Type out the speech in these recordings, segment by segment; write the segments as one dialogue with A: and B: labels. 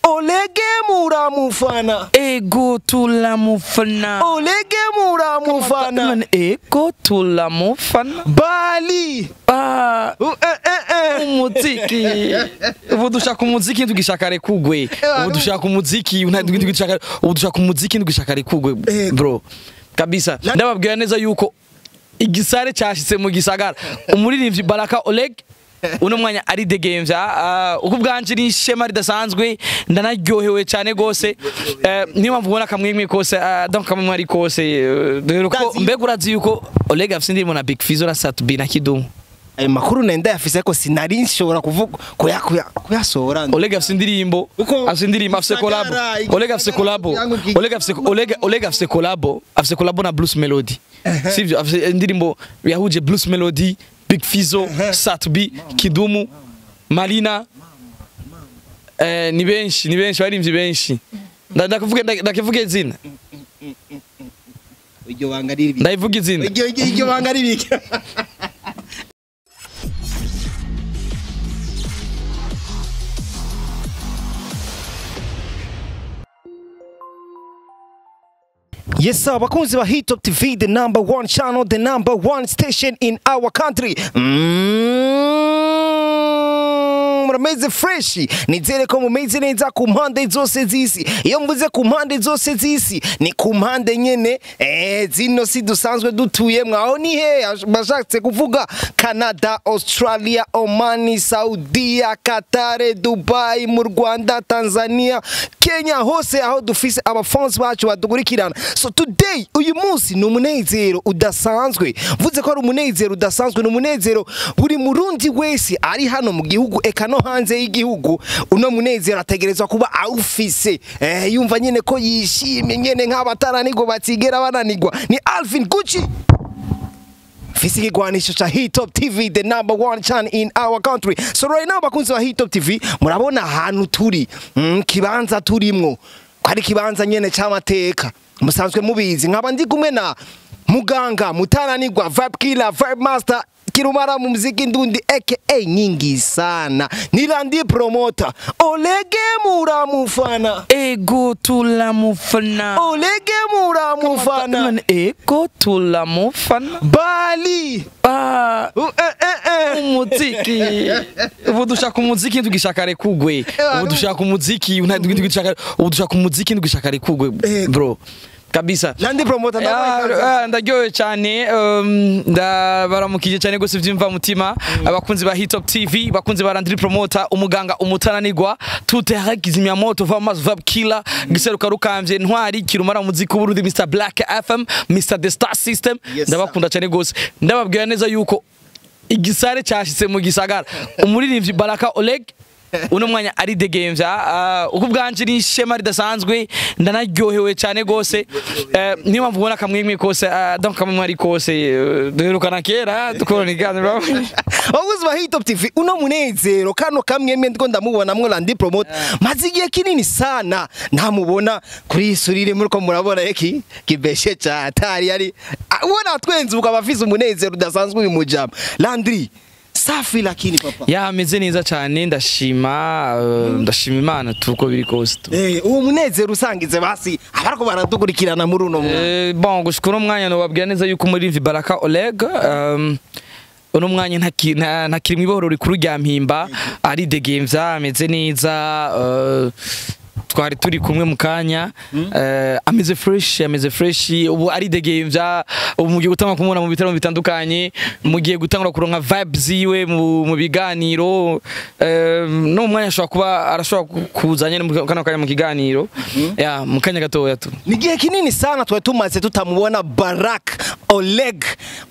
A: olege muramufana
B: ego tulamufana
A: olege muramufana
B: None ego tulamufana
A: bali
B: Ah,
A: Uh, eh, eh, eh.
B: umuziki ubu dushaka umuziki ntugishaka rekugwe ubu dushaka umuziki nta- ntugishaka- ubu dushaka umuziki ntugishaka rekugwe
A: Ego.
B: bro kabisa ndababwira neza yuko igisare cyashitse mu gisagara umuririmbyi baraka oleg uno mwanya ari the games ah, uko ubwanje ni ishema ridasanzwe ndanaryohewe cyane gose Eh, niyo mpamvu ubona akamwemwe kose ah, donc akamwemwe ari kose eh, dore ko
A: Ndazi-
B: mbega urazi yuko oleg afise indirimbo na big fizo na satubi na kidumu
A: ayo makuru nenda yafise ko sinari nshobora kuvuga kuya- kuya- kuyasohora
B: Oleg afise indirimbo
A: Uko-
B: afise indirimbo afise
A: Gisagara,
B: collabo
A: Gisagara
B: Oleg afise collabo
A: yangu ki-
B: Oleg afise Oleg Oleg afise collabo afise collabo na Blues Melody sivyo afise indirimbo yahuje Blues Melody Big Fizo Satbi Kidumu Malina eh ni benshi ni benshi barimvye benshi Nda- ndakuvuge nda- ndakivuge izina
A: iryo banga riri
B: ndayivuga izina
A: iryo iryo- iryo banga riri Yes sir, bakunzi ba Hit Top TV, the number one channel, the number one station in our country. Mm, murameze fresh nizere ko mumeze neza ku mpande zose z'isi iyo mvuze ku mpande zose z'isi ni ku mpande nyene eh, zino si dusanzwe dutuyemwo aho ni he bashatse kuvuga canada australia omani saudia katare dubai mu rwanda tanzania kenya hose aho dufise abafans bacu badukurikirana so today uyu munsi ni umunezero udasanzwe mvuze ko ari umunezero udasanzwe ni umunezero buri murundi wese ari hano mu gihugu eka no hanze y'igihugu uno munezero ategerezwa kuba awufise eh, yumva nyene ko yishimye nyene nk'abataranigwa batigera bananigwa ni alvin gucci Fisi kigwanisho cha Hit Top TV the number one channel in our country. So right now bakunzi wa Hit Top TV murabona ahantu turi mm, kibanza turimwo ko ari kibanza nyene c'amateka musanzwe mubizi nkaba ndi kumwe na muganga mutananirwa vibe killer vibe master kirumara mu muziki ndundi aka nyingi sana nilandi promoter olege muramufana
B: ego tulamufana
A: olege muramufana
B: None ego tulamufana
A: bali
B: Ah,
A: Uh, eh, eh, eh.
B: umuziki ubu dushaka umuziki ntugishaka rekugwe ubu dushaka umuziki nta- ntugishaka- ubu dushaka umuziki ntugishaka rekugwe
A: Ego.
B: bro kabisa
A: Landi promoter ndabaye
B: Ah, ah, ndaryohewe cyane um, ndabaramukije cyane gose vyimva mutima abakunzi ba Hit Top TV bakunzi ba Landry Promoter umuganga umutananirwa tutera kizimyamoto vamazi vab killer giseruka rukamvye ntwari kirumara muziki w'Uburundi Mr Black FM Mr The Star System
A: Yes,
B: ndabakunda cyane gose ndababwira neza yuko igisare cyashitse mu gisagara umuririmbyi Baraka Oleg uno mwanya ari the games ah, uko ubwanje ni ishema ridasanzwe ndanaryohewe cyane gose Eh, niyo mpamvu ubona akamwemwe kose ah, donc akamwemwe ari kose eh, duherukana kera dukorana iganiro
A: Abakozi ba Hit Top TV uno munezero kano kamwe ndiko ndamubona mwo Landi promoter maze igihe kinini sana ntamubona kuri isurire muri ko murabona eki kibeshe cha atari yari Ah, ubona twenzuka abafise umunezero udasanzwe uyu mujama Landry safi lakini papa
B: yameze neza cyane ndashima eh, ndashima imana tuko biri kose tu.
A: Eh, uwo munezero usangize basi abariko baradukurikirana muri uno mwanya
B: Eh, bon gushika uno mwanya nobabwira neza yuko umuririmbyi Baraka Oleg um, uno mwanya ntaki- nta- ntakiri mu ibohoro rikuru rya mpimba ari the games ameze neza uh, twari turi kumwe mu kanya eh, ameze fresh ameze fresh ubu ari the games ubu mugiye gutangura kumubona mu bitaramo bitandukanye mugiye gutangura kuronka vibes ziwe mu, mu biganiro eh, no mu mwanya ashobora kuba arashobora ku- kuza nyene mu kano kanya mu kiganiro ya mu kanya gatoya tu
A: ni igihe kinini sana twari tumaze tutamubona barak oleg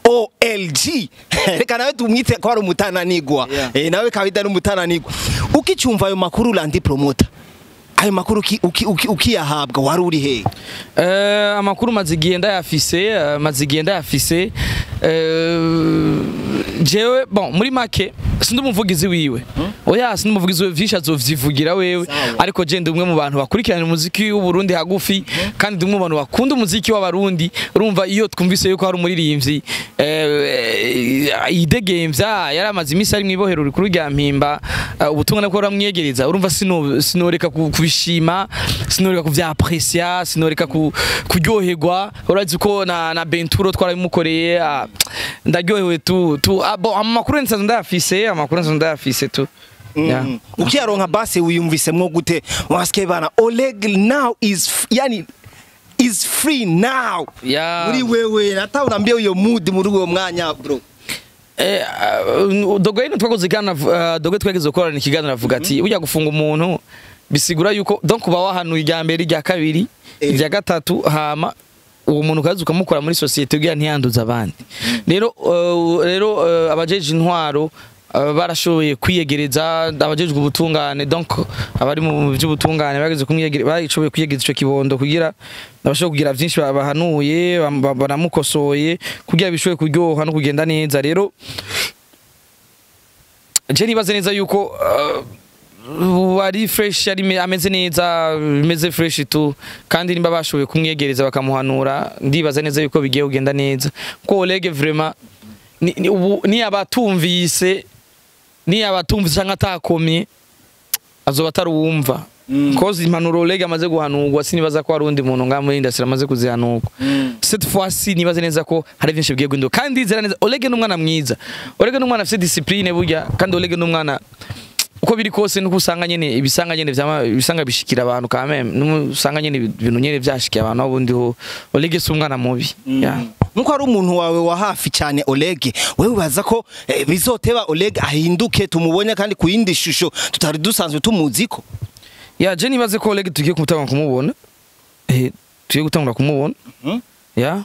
A: olg reka nawe tumwite ko ari umutananigwa
B: Yeah.
A: Eh, nawe kabida ari umutananigwa ukicyumva ayo makuru landi promota ayo makuru uki- uki- uki- ukiyahabwa wari uri hehe
B: Eh, amakuru maze igihe ndayafise eh, maze igihe ndayafise Eh, jewe bon muri make sindi umuvugizi wiwe oya sindi umuvugizi wiwe vyinshi azovyivugira wewe ariko je ndi umwe mu bantu bakurikirana umuziki w'uburundi hagufi kandi ndi umwe mu bantu bakunda umuziki w'abarundi urumva iyo twumvise yuko hari umuririmbyi eh, eh, yidegemvya yari amaze iminsi ari mu ibohero rikuru rya mpimba eh, ubutumwa nabwo buramwiyegereza urumva sino- sinoreka ku- kubishima sinoreka kuvyaprecia sinoreka ku- kuryoherwa urazi ko na, na benturo twarabimukoreye ah, ndaryohewe tu, tu ah, bon, amakuru nsanzwe ndayafise amakuru nsanzwe ndayafise tu Yeah.
A: Mm. ukiyaronka basi wiyumvisemwo gute wasike bana Oleg now is f- yani is free now
B: Yeah.
A: muri wewe hata unaambia uyo mood muri uwo mwanya bro
B: Eh, uh, dogo yino twakoze ikiganiro uh, dogo twageze gukorana ikiganiro avuga ati ujya gufunga umuntu bisigura yuko donc uba wahanuye irya mbere irya kabiri
A: Eh.
B: irya gatatu hama uwo muntu ukaza ukamukora muri sosiyete kugira ntiyanduze abandi rero uh, rero uh, abajeje intwaro uh, barashoboye kwiyegereza abajejwe ubutungane donc abari mu by'ubutungane bageze kumwiyegere bashoboye kwiyegereza ico kibondo kugira abashobora kugira byinshi bahanuye bam- ba- banamukosoye kugira bishobore kuryoha no kugenda neza rero je nibaze neza yuko uh, ari fresh ari me- ameze neza bimeze fresh tu kandi nimba bashoboye kumwegereza bakamuhanura ndibaza neza yuko bigiye kugenda neza ko Oleg vraiment ni, ni, ubu ni abatumvise ni abatumvise cyangwa atakomye azoba ataruwumva
A: Mm.
B: kozi impanuro Oleg amaze guhanurwa sinibaza ko hari undi muntu ngaha muri industry amaze kuzihanurwa cette fois ci nibaze neza ko hari byinshi bigiye guhinduka kandi nzira neza Oleg ni umwana mwiza Oleg ni umwana afite discipline burya kandi Oleg ni umwana uko biri kose nuko usanga nyene ibisanga nyene vyama ibisanga bishikira abantu quand même nuko usanga nyene ibintu nyene vyashikiye abantu abundi ho Oleg si umwana mubi yeah.
A: nkuko ari umuntu wawe wa hafi cyane Oleg wewe ubaza ko eh, bizoteba Oleg ahinduke tumubonye kandi ku yindi shusho tutari dusanzwe tumuziko
B: ya je nibaze ko Oleg tugiye gutangura kumubona eh tugiye gutangura kumubona
A: Mhm.
B: ya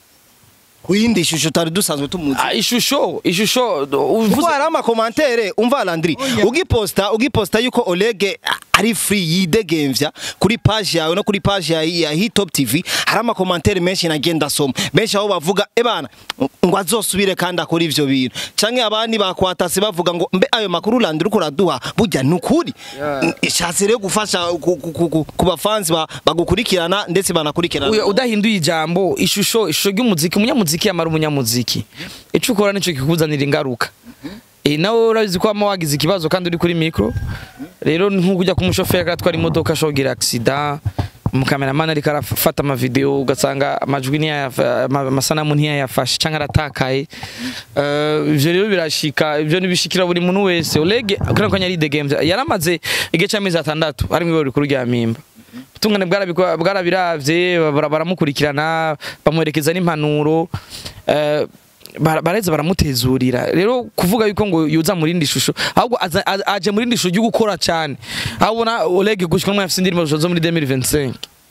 A: ku yindi shusho tutari dusanzwe tumuzi
B: Ah, ishusho ishusho
A: kuko
B: uvuze
A: hari amakomantere umva Landry ugiposta ugiposta yuko Oleg a- ari free yidegemvya kuri page yawe no kuri page ya, ya Hitop TV hari amakomantere menshi nagenda soma benshi aho bavuga ebana ngo azosubire kandi akora ivyo bintu canke abandi bakwatase bavuga ngo mbe ayo makuru Landry uko raduha burya nukuri
B: Yeah.
A: ishatse rero gufasha ku, ku, ku, ku, ku bafanzi ba, bagukurikirana ndetse banakurikirana
B: Uya udahinduye ijambo ishusho ishusho ry'umuziki umunyamuziki yamara umunyamuziki ico ukora nico kikuzanira ingaruka eh nawe urabizi ko ama wagize ikibazo kandi uri kuri micro rero nk'uko ujya kumushoferi agatwara imodoka ashogira accident umukameramani ariko arafata amavideo ugasanga amajwi ntiyayafa- ama- amasanamu ntiyayafashe cyangwa aratakaye Eh, ivyo rero birashika ivyo nibishikira buri muntu wese Oleg kuri ko nyari the games yaramaze igihe cy'amezi atandatu ari mu iboro rikuru rya mpimba ubutungane bwarabiko- bwarabiravye bara- baramukurikirana bamuherekeza n'impanuro eh, bara- baraheza baramutezurira rero kuvuga yuko ngo yuza muri indi shusho ahubwo aza- a- aje muri indi shusho ryo gukora cyane aho ubona Oleg gushika n'umwe afite indirimbo zo muri 2025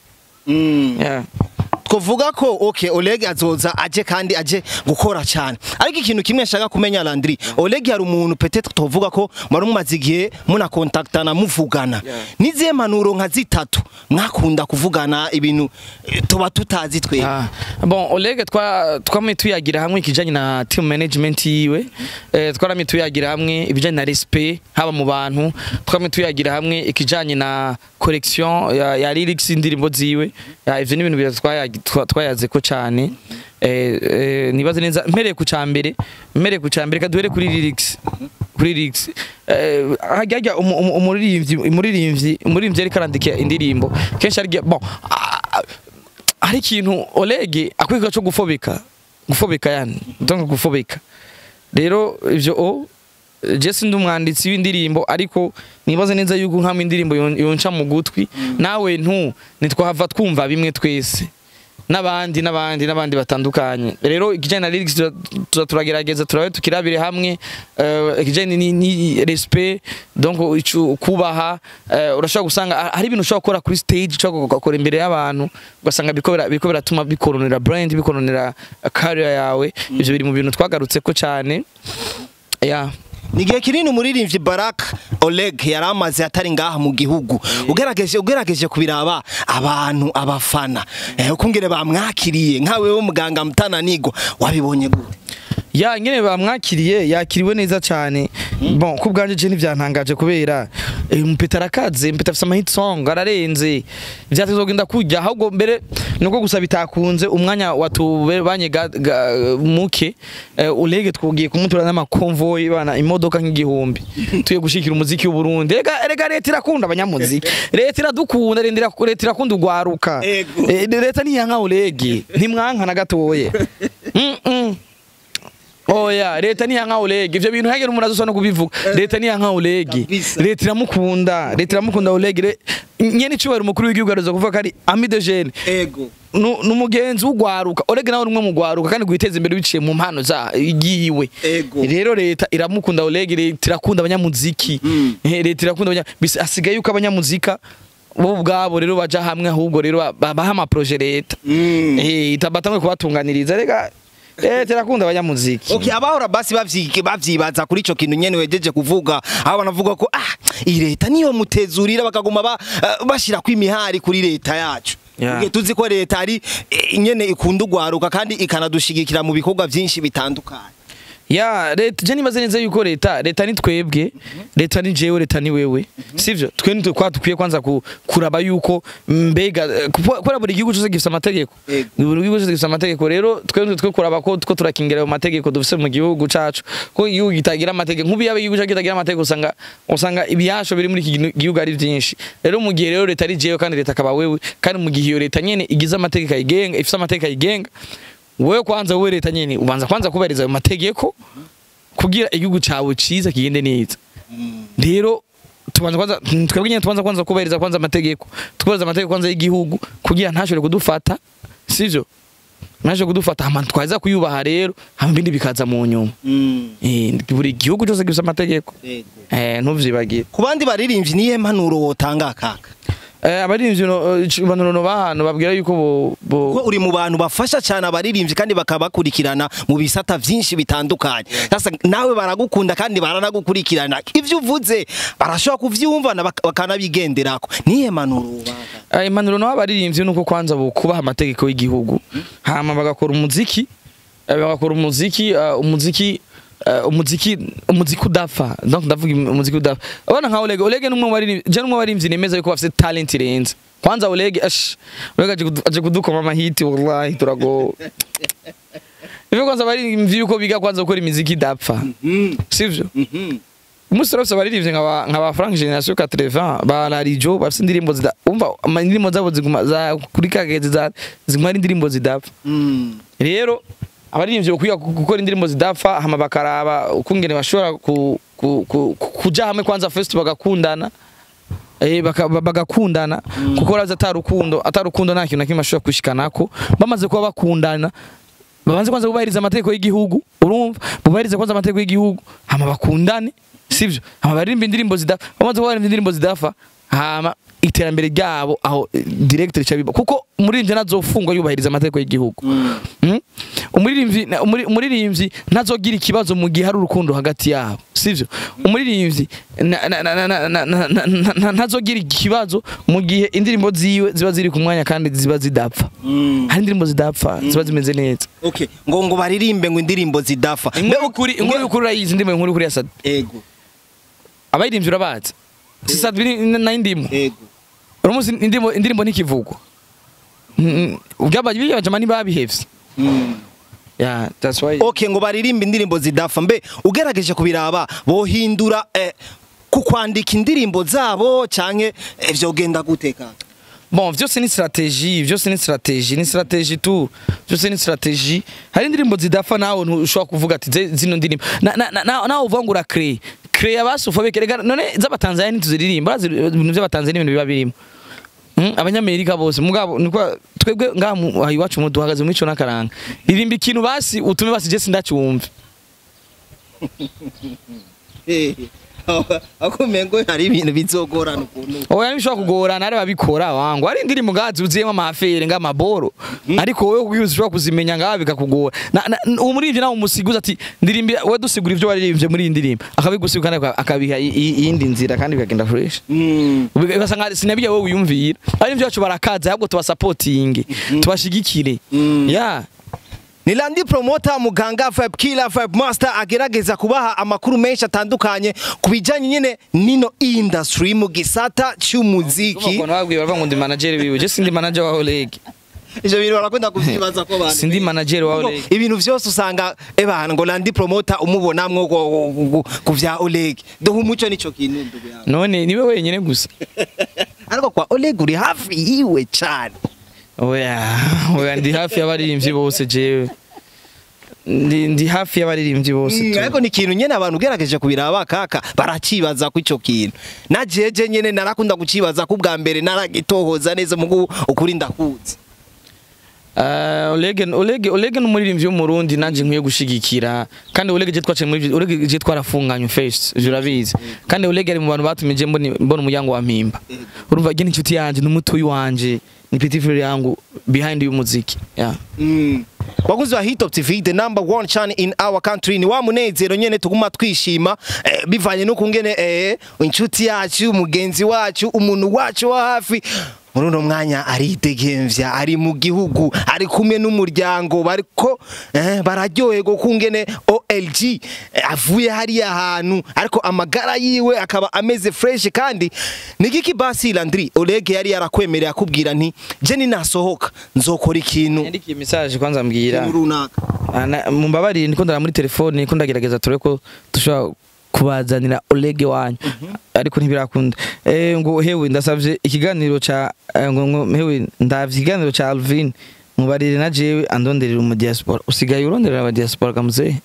A: mm.
B: yeah.
A: twovuga ko okay Oleg azoza aje kandi aje gukora cyane ariko ikintu kimwe nshaka kumenya Landry Oleg hari umuntu peut-être twovuga ko mwari mumaze igihe muna contactana muvugana
B: Yeah.
A: nizihe manuro nka zitatu mwakunda kuvugana ibintu eh, tuba tutazi twe
B: Ah, bon Oleg twa twamwe tuyagira hamwe ikijanye na team management yiwe eh, twaramye tuyagira hamwe ibijanye na respect haba mu bantu twamwe tuyagira hamwe ikijanye na collection ya, ya lyrics indirimbo ziwe ya, ivyo ni ibintu bitatu twayagi- twa- twayaze ko cyane eh, eh, nibaze neza mpereye ku cambere mpereye ku cambere kaduhere kuri lyrics kuri lyrics eh, hajya hajya umu- umu- umuririmbyi umuririmbyi umuririmbyi ariko arandika indirimbo kenshi ari bon ah, hari ikintu Oleg akwiga cyo gufobeka gufobeka yani donc gufobeka rero ivyo o je sindi umwanditsi w'indirimbo ariko nibaze neza yuko nkamwe indirimbo yon- yonca mu gutwi nawe ntu nitwahava twumva bimwe twese n'abandi n'abandi n'abandi batandukanye rero ikijyanye na lyrics tura- tura- turagerageza turabe tukirabire hamwe eh, ikijyanye ni, ni respect donc icu- kubaha eh, urashobora gusanga ah, hari ibintu ushobora gukora kuri stage ushobora gukora imbere y'abantu ugasanga biriko bira- biriko biratuma bikoronera brand bikoronera career yawe ivyo biri mu bintu twagarutse ko cyane yeah.
A: ni igihe kinini umuririmbyi Barak Oleg yari amaze atari ngaha mu gihugu ugerageje ugerageje kubiraba abantu abafana eh, ukungere bamwakiriye nkawe wo muganga mutananigwa wabibonye gute
B: ya nyene bamwakiriye yakiriwe neza cyane bon ku bwanje je ntivyantangaje kubera eh, umupeta arakaze umupeta afise amahit song ararenze vyatezogenda kujya ahubwo mbere nuko gusa bitakunze umwanya watubanye ga- ga- muke eh, ulege twugiye kumutura n'amakonvoyi bana imodoka nk'igihumbi tuye gushikira umuziki w'uburundi rega rega leta irakunda abanyamuziki leta iradukunda leta irak- leta irakunda ugwaruka
A: Ego.
B: Eh, leta niyanka ulege ntimwanka na gatoye Mm, mm. oya leta niyanka ulege ivyo bintu hagera umuntu azosa no kubivuga leta niyanka ulege
A: Kabisa.
B: leta iramukunda leta iramukunda ulege Re- nyene icubahiro umukuru w'igihugu araza kuvuga ko ari ami de jeune
A: ego
B: Nu- numugenzi w'ugwaruka orege nawe rumwe mu gwaruka kandi gwiteza imbere biciye mu mpano za yiwe
A: Ego.
B: rero leta iramukunda orege leta irakunda abanyamuziki
A: Mm.
B: Eh, leta irakunda abanya bisa asigaye yuko abanyamuzika bo ubwabo rero baja hamwe ahubwo rero ba- babaha amaproje leta
A: Mm.
B: eh itabatamwe kubatunganiriza rega leta irakunda abanyamuziki
A: Okay, abahora basi bavyi- bavyibaza kuri ico kintu nyene wejeje kuvuga aho banavuga ko ah iyi leta niyo mutezurira bakaguma ba, uh, bashirako imihari kuri leta yacu
B: Yeah.
A: Uge tuzi ko leta ari eh, nyene ikunda ugwaruka kandi ikanadushigikira mu bikorwa vyinshi bitandukanye
B: ya leta je nibaze neza yuko leta leta ni twebwe leta ni jewe leta ni wewe sivyo twe nitwe kwa dukwiye kwanza ku, kuraba yuko mbega eh, kupo- kubera buri gihugu cyose gifite amategeko
A: Ego.
B: buri gihugu cyose gifite amategeko rero twe nitwe twe kuraba ko two turakingira ayo mategeko dufise mu gihugu cacu ko igihugu kitagira amategeko nk'ubu yaba igihugu cacu kitagira amategeko usanga usanga ibiyasho biri muri iki ginu- gihugu ari vyinshi rero mu gihe rero leta ari jewe kandi leta akaba wewe kandi mu gihe iyo leta nyene igize amategeko ayigenga ifise amategeko ayigenga wewe kwanza wewe leta nyene ubanza kwanza kubahiriza ayo mategeko kugira igihugu cawe ciza kigende neza rero tubanza kwanza twebwe nyene tubanza kwanza kubahiriza kwanza amategeko tukubahiriza amategeko kwanza y'igihugu kugira ntashobore kudufata sivyo ntashobore kudufata hama twaza kuyubaha rero hama ibindi bikaza mu nyuma Eh, buri gihugu cyose gifite amategeko eh ntuvyibagire
A: ku bandi baririmbyi niye mpanuro wotanga kaka
B: eh abarinzi bantu bahano babwira yuko bo, bo
A: ko uri mu bantu bafasha cyane abaririmbyi kandi bakabakurikirana mu bisata vyinshi bitandukanye sasa nawe baragukunda kandi baranagukurikirana ivyo uvuze barashobora kuvyumva na bak- bakanabigenderako niye mpanuro wobanga
B: Eh, impanuro naho abaririmbyi nuko kwanza bo kubaha amategeko y'igihugu hama bagakora umuziki eh, bagakora umuziki eh, umuziki eh, umuziki umuziki udapfa donc ndavuga im- umuziki udapfa abana nka Oleg Oleg numwe bari je numwe barimvyi nemeza yuko bafite talent irenze kwanza Oleg ash Oleg aje kudu- aje kudukoma amahiti wallahi turago Ivyo kwanza barimvyi yuko biga kwanza gukora imiziki idapfa sivyo umunsi turafise abaririmbyi nka ba- nka ba Frank Generation 80 ba Larijo bafise indirimbo zida umva ama- indirimbo zabo ziguma za kuri kagezi za ziguma ari indirimbo zidapfa rero abaririmbyi bakwiye gukora indirimbo zidapfa hama bakaraba ukungene bashobora ku, ku, ku, ku, kuja hamwe kwanza first bagakundana Eh, baka- ba- bagakundana kuko urazi atarukundo atarukundo nta kintu na kimwe ashobora kushikanako bamaze kuba bakundana babanze kwanza kubahiriza amategeko y'igihugu urumva bubahirize kwanza amategeko y'igihugu hama bakundane sivyo hama baririmba indirimbo zidafa bamaze kubahiriza indirimbo zidafa hama iterambere ryabo aho eh, direct rica biba kuko umuririmbyi ntazofungwa yubahiriza amategeko y'igihugu Mm? umuririmbyi na- umuri- umuririmbyi ntazogira ikibazo mu gihe hari urukundo hagati yabo sivyo umuririmbyi na- na- na- na- na- na- na- na- na- na- ntazogira ikibazo mu gihe indirimbo ziwe ziba ziri ku mwanya kandi ziba zidapfa hari indirimbo zidapfa ziba zimeze neza
A: okay ngo ngo baririmbe ngo indirimbo zidafa
B: inkuru y'ukuri inkuru y'ukuri urayizi indirimbo inkuru y'ukuri ya Sad
A: ego
B: abayirimbyi urabazi si Sad biri na indimu
A: ego
B: uramuzi indirimbo indirimbo ntikivugwa ubyabaye bijama ntibabihevye yeah that's why
A: okay ngo baririmbe indirimbo zidafa mbe ugerageje kubiraba bohindura eh, ku kwandika indirimbo zabo canke eh, vyogenda gute kaka
B: bon vyose ni strategie vyose ni strategie ni strategie tu vyose ni strategie hari indirimbo zidafa nawe ntushobora kuvuga ati "Ze- zino ndirimbo na- na- na- na- nawe uvuga ngo urakre kre abasufa bekerega none z'abatanzania ntituziririmba urazi ibintu by'abatanzania ibintu biba birimo Mm, abanyamerika bose mugabo niko twebwe ngaha mu- aha iwacu mu duhagaze mu mico n'akaranga ririmba ikintu basi utume basi je sindacyumve
A: akumengo hari ibintu bizogorana ukuntu
B: oya ntibishobora kugorana ari babikora wangu ari indirimbo ngaha zuzuyemo amafere ng'amaboro ariko wowe kugira ushobora kuzimenya ngaha bikakugora Na- na- uwo muririmbyi nawe umusiguza ati ndirimbira we dusigura ibyo waririmbye muri iyi ndirimbo akabigusiga kandi aka- akabiha i- i- iyindi nzira kandi bikagenda fresh ugasanga sinabijya wowe wiyumvira abaririmbyi bacu barakaza ahubwo tubasapotinge tubashigikire ya
A: ni Landi Promoter muganga Vibe Killer Vibe Master agerageza kubaha amakuru menshi atandukanye ku bijanye nyene nino industry mu gisata cy'umuziki
B: ukuntu babwiye bava ngo ndi manager wiwe je sindi manager wa Oleg
A: ivyo bintu barakunda kuvyibaza ko abantu
B: sindi manager wa
A: Ngo
B: Oleg
A: ibintu vyose usanga ebana ngo landi promoter umubonamwo ku- ku- ku- ku vya Oleg duha umuco nico kintu ndugu yangu
B: none niwe wenyine gusa
A: ariko kwa Oleg uri hafi yiwe cane
B: oya oya ndi hafi y'abaririmbyi bose jewe ndi ndi hafi y'abaririmbyi bose
A: Mm,
B: tu
A: ariko ni ikintu nyene abantu ugerageje kubiraba kaka baracibaza ko ico kintu na jeje nyene narakunda kucibaza ko bwa mbere naragitohoza neza mugu ukuri ndakuzi
B: Uh, Oleg Oleg Oleg n'umuririmbyi w'umurundi nanje nkwiye gushigikira kandi Oleg je twaciye muri Oleg je twarafunganye face jurabizi kandi Oleg ari mu bantu batumije mbona mbona umuryango wa mpimba urumva gene inshuti yanje n'umutuyi wanje ni petit frère yangu behind y'umuziki yeah
A: Mm. Wakuzi wa Hit Top TV the number one channel in our country ni wa munezero nyene tuguma twishima eh, bivanye no kungene eh, inshuti yacu umugenzi wacu umuntu wacu wa hafi muri uno mwanya aridegemvya ari mu gihugu ari kumwe n'umuryango bariko eh, bararyoherwa kungene OLG eh, avuye hariya hantu ariko amagara yiwe akaba ameze fresh kandi nigiki basi Landry Oleg yari yarakwemerera akubwira nti je ninasohoka nzokora ikintu
B: yandikiye message kwanza mbwira
A: ikintu runaka
B: Ana- mumbabarire ndiko ndara muri telefone ndiko ndagerageza turebe ko dushobora kubazanira Oleg wanyu ariko ntibirakunda eh ngo hewe ndasavye ikiganiro ca eh, ngo ngo hewe ndavye ikiganiro ca Alvin mubarire na jewe andonderera mu diaspora usigaye uronderera aba diaspora kamuze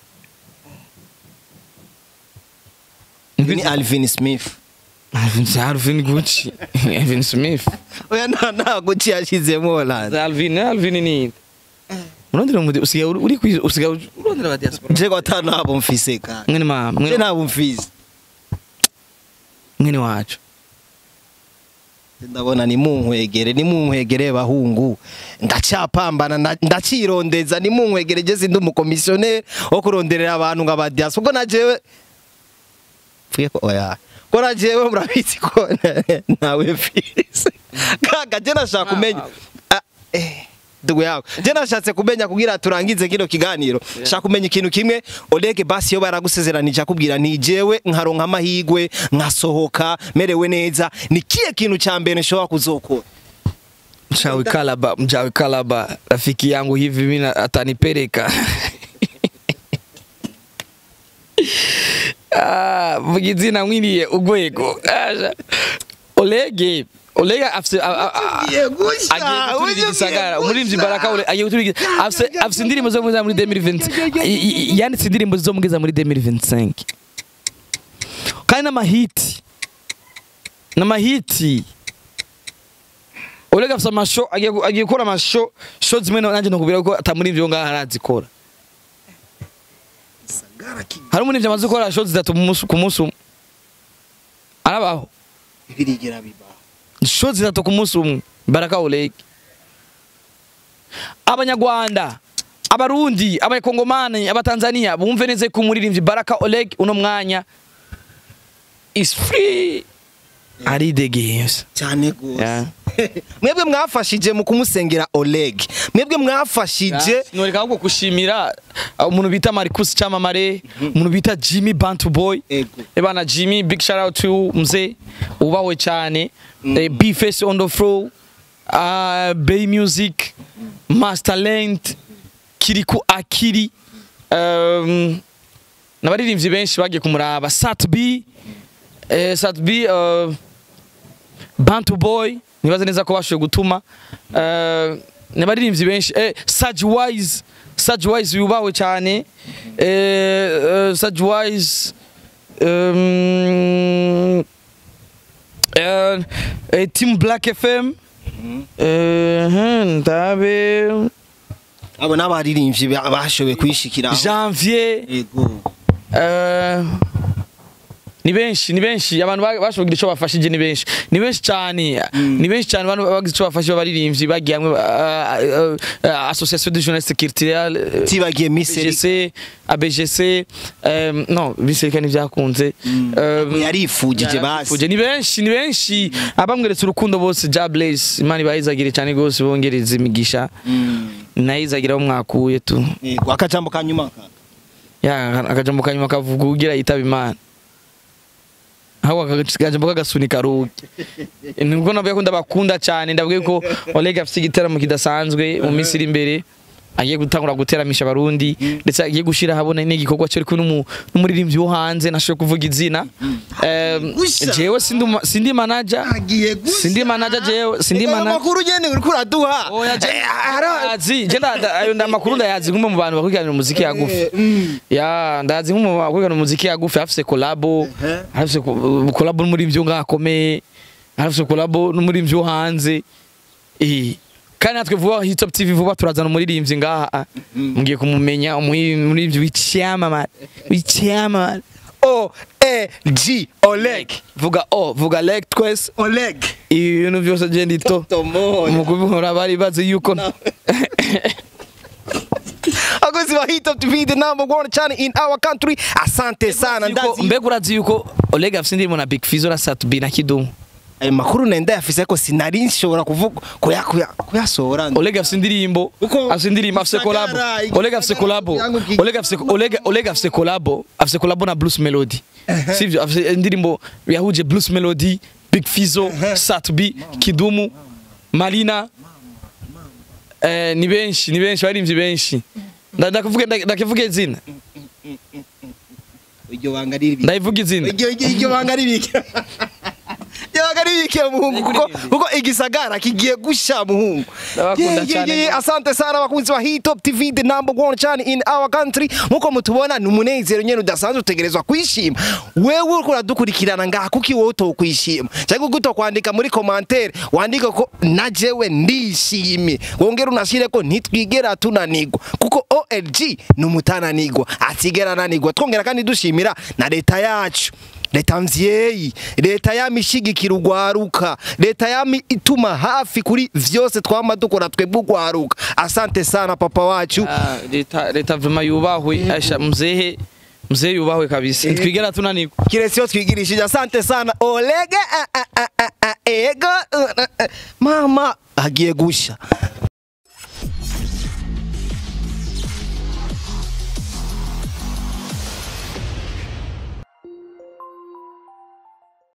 A: ni Alvin Smith
B: Alvin Alvin Gucci Alvin Smith
A: oya nta ntago cyashizemo Holland
B: Alvin Alvin ni urondera mu usigaye uri uri kwi- usigaye urondera aba diaspora
A: je ko atanabo mfise ka
B: mwene mama
A: je
B: mwene
A: ntabwo mfise
B: mwene wacu
A: ndabona ni munkwegere ni munkwegere bahungu ndacapambana nda- ndacirondeza ni munkwegere je sindi umukomisiyoneri wo kuronderera abantu nga badias ubwo na jewe pfuye ko oya ko na jewe murabizi ko nawe mfise kaka je nashaka kumenya Ah, eh, ndugu yawe je nashatse kumenya kugira turangize kino kiganiro shaka kumenya ikintu kimwe Oleg basi yo baragusezeranije akubwira nti jewe nkaronka amahigwe nkasohoka merewe neza ni kiye kintu cha mbere nshobora kuzokora
B: Mchawi Kalaba, mchawi Kalaba, rafiki yangu hivi mimi na- atanipeleka. ah, mugizina mwiriye ugwego. Asha. Olege, Olege afise a- a- a-
A: Agiye gusha,
B: agiye guturira
A: ugiye
B: igisagara.
A: gusha.
B: Umuririmbyi Baraka Ole agiye guturira afise afise indirimbo zo mugeza muri 2020. I- i- Yanditse indirimbo zo mugeza muri 2025. Kandi n'amahiti. N'amahiti. Olega afise amasho agiye gu- agiye gukora amasho sho zimwe na- nanje nokubwira ko atamurivyo ngaho arazikora hari umurivyo amaze gukora sho zitatu mu musi- ku munsi umwe arabaho
A: birigira biba
B: sho zitatu ku munsi umwe baraka Oleg abanyarwanda abarundi abakongomani abatanzania bumve neza ko umuririmbyi baraka Oleg uno mwanya is free ari the games
A: cyane gose
B: Yeah.
A: mwebwe mwafashije mu kumusengera Oleg mwebwe mwafashije
B: noreka ahubwo gushimira uh, umuntu bita Marcus Chamamare umuntu bita Jimmy Bantu Boy
A: Ego.
B: ebana Jimmy big shout out to mzee ubawe cyane eh, B face on the floor uh, Bay Music Master Talent Kiriku Akiri um, n'abaririmbyi benshi bagiye kumuraba Sat B eh, Sat B uh, Bantu Boy nibaze neza ko bashoboye gutuma eh, n'abaririmbyi benshi eh, Saj Wise Saj Wise yubawe cyane eh, eh, Saj Wise um, eh, eh, Team Black FM eh, hmm, ndabe
A: abo n'abaririmbyi ba- bashoboye kwishikira
B: Janvier
A: ego
B: Eh, ni benshi ni benshi abantu ba- bashoboye kugira icyo bafashije ni benshi ni benshi cyane ni benshi cyane abantu bagize icyo bafashije abaririmbyi bagiye hamwe uh, uh, uh, association de jeunesse culturelle
A: tibagiye miseri
B: ABGC ABGC um, no biseka ntibyakunze um,
A: yarifugije basi
B: Fuje ni benshi ni benshi abamweretse urukundo bose ja Blaze imana ibayizagire cyane gose bongereza imigisha nayizagira aho mwakuye tu
A: Ego, akajambo kanyuma ka
B: ya akajambo kanyuma kavuga ugira yitaba imana aho akajambo k'agasunika rugi nibwo navuga ko ndabakunda cyane ndavuga ko Oleg afite igitaramo kidasanzwe mu minsi iri imbere agiye gutangura guteramisha abarundi ndetse agiye gushira habona n'igikorwa cyo ariko n'umuririmbyi wo hanze nashoboye kuvuga izina Em,
A: Gusha.
B: jewe sindi uma- sindi manager
A: agiye gusa
B: sindi manager jewe sindi
A: Ega
B: manager
A: amakuru nyene uriko uraduha
B: oya je
A: Eh, ara-
B: ndazi je nda- ayo ndamakuru ndayazi nk'umwe mu bantu bakurikirana umuziki yagufi ya ndazi nk'umwe mu bantu bakurikirana umuziki yagufi afise kolabo afise ko- kolabo n'umuririmbyi wo ngaho akomeye afise kolabo n'umuririmbyi wo hanze eh kandi natwe vuba Hit Top TV vuba turazana umuririmbyi ngaha mugiye kumumenya umuri- umuririmbyi w'icyamamare w'icyamamare
A: o e g oleg
B: vuga o vuga leg twese
A: oleg
B: ibintu byose je ndito
A: Tomoya.
B: mu kubihora bari bazi yuko
A: akozi ba hit up tv the number one channel in our country asante sana
B: Yuko-
A: ndazi
B: mbega urazi yuko Oleg afise indirimbo na Big Fizzo na Satubi na Kidumu
A: ayo makuru nenda yafise ko sinari nshobora kuvuga kuya kuya kuyasohora
B: Oleg afise indirimbo
A: Uko-
B: afise indirimbo afise kolabo
A: Gisagara,
B: Oleg afise kolabo
A: yangu ki-
B: Oleg afise Oleg Oleg afise kolabo afise kolabo na Blues Melody sivyo afise indirimbo yahuje Blues Melody Big Fizzo Satubi Kidumu Malina eh ni benshi ni benshi barimvye benshi Nda- ndakuvuge nda- ndakivuge izina
A: iryo banga riri
B: ndayivuga izina
A: iryo iryo- iryo banga ribike iryo banga ribike muhungu kuko kuko igisagara kigiye gusha muhungu
B: Ndabakunda
A: Ye- ye-
B: cyane
A: ye-
B: rwose.
A: asante sana abakunzi ba hit top tv the number one channel in our country nkuko mutubona ni umunezero nyene udasanzwe utegerezwa kwishima wewe uriko uradukurikirana ngaha kuki wowe utokwishima cyangwa uko utokwandika muri commentaire wandike ko na jewe ndishimye wongere unashire ko ntitwigera tunanigwa kuko OLG ni umutananigwa atigera ananigwa twongera kandi dushimira na leta yacu leta mvyeyi leta yama ishigikira urwaruka leta yama ituma hafi kuri vyose twama dukora twebwe urwaruka asante sana papa wacu
B: Ah, leta leta vema yubahwe asha mzehe mzehe yubahwe kabisa twigera tunanirwa
A: kiretse iyo twigirishije asante sana olege ah, ah, ah, ah, ah, ego uh, uh, uh. mama agiye gusha